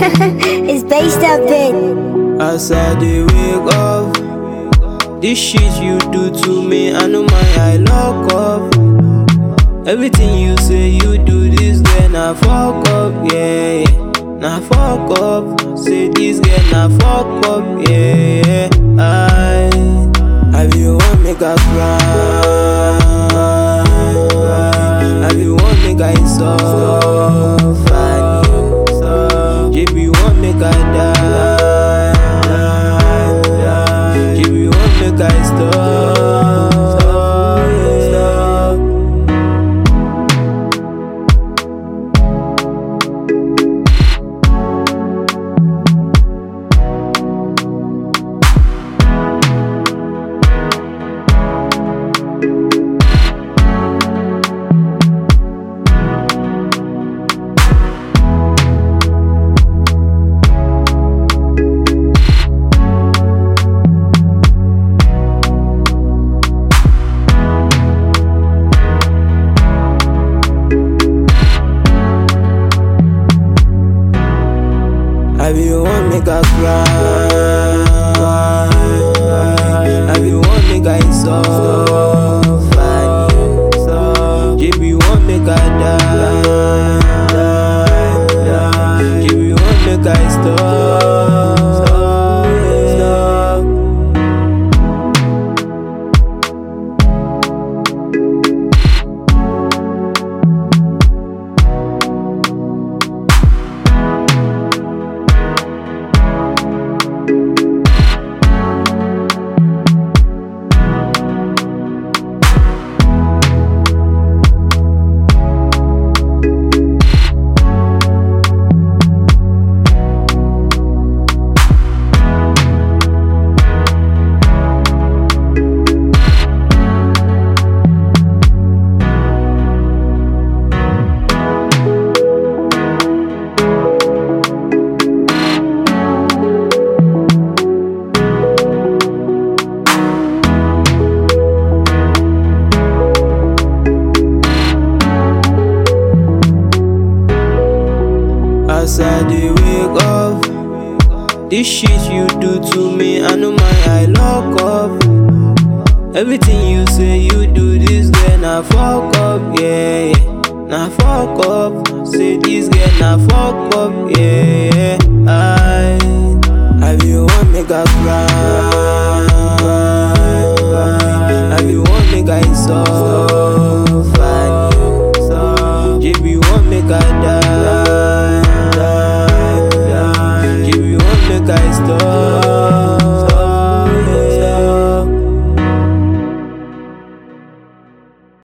it's based up bit. As I dey wake up, this shit you do to me, I know my eye lock up. Everything you say you do, this girl na fuck up, yeah, yeah. Na fuck up, say this girl na fuck up, yeah, yeah. I, I be one make I cry, I be one make I suffer, you be one make I die, you be one make I stop, stop. I be one make I cry. I be one make I suffer. You be one make I die. You be one make I stop. Stop. As I dey wake up, this shit you do to me, I know my eye lock up. Everything you say you do, this girl na fuck up, yeah, yeah. Na fuck up, say this girl na fuck up, yeah, yeah. I, I be one make I cry, I be one make I suffer, you be one make I die.